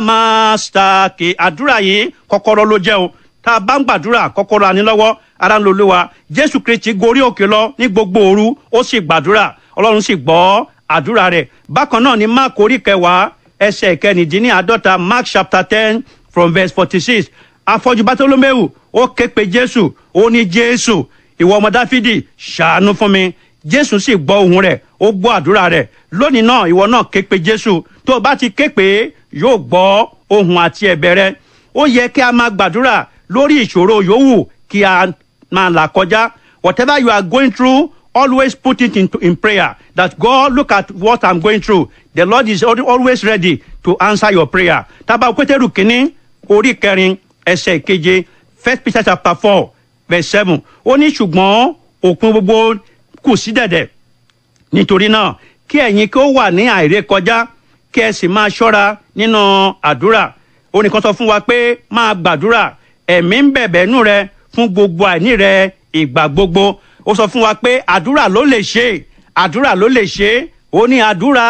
mástà kì àdúrà yìí kọ́kọ́rọ́ ló jẹ́ o tá a bá ń gbàdúrà kọ́kọ́rọ́ ànílọ́wọ́ ara ń lo olúwa jésù kristi gorí òkè lọ ní gbogbo òru ó sì gbàdúrà ọlọ́run sì gbọ́ àdúrà rẹ̀ bákan náà ni mark orí kẹwàá ẹsẹ̀ kẹrìndínláàádọ́ta mark chapter ten from verse forty six afọ́jú bátólómẹ́wù ó ké pe jésù ó ní jésù ìwọ ọmọ dáfídì ṣàánú fún mi jésù sì gbọ́ ohùn rẹ̀ ó gbọ́ àdúrà rẹ̀ lónìí náà ìwọ náà ké pe jésù tó o bá ti ké pe yóò gbọ́ ohùn àti ẹ̀bẹ̀ rẹ̀ ó yẹ kí a máa gbàdúrà lórí ìṣòro yòówù kí a máa là kọjá whatever you are going through always put it into in prayer that God look at what I'm going through the Lord is always ready to answer your prayer tábà pétérù kínní orí kẹrin ẹsẹ̀ keje first Peter chapter four verse seven ó ní ṣùgbọ́n òpin gbogbo kù sí dẹ̀dẹ̀ nítorí náà kí ẹ̀yin kí ó wà ní àìrékọjá kí ẹ sì máa ṣọ́ra nínú àdúrà ó nìkan sọ fún wa pé máa gbàdúrà ẹ̀mí ń bẹ̀bẹ̀ nù rẹ fún gbogbo àìní rẹ ìgbà gbogbo ó sọ fún wa pé àdúrà ló lè ṣe àdúrà ló lè ṣe ó ní àdúrà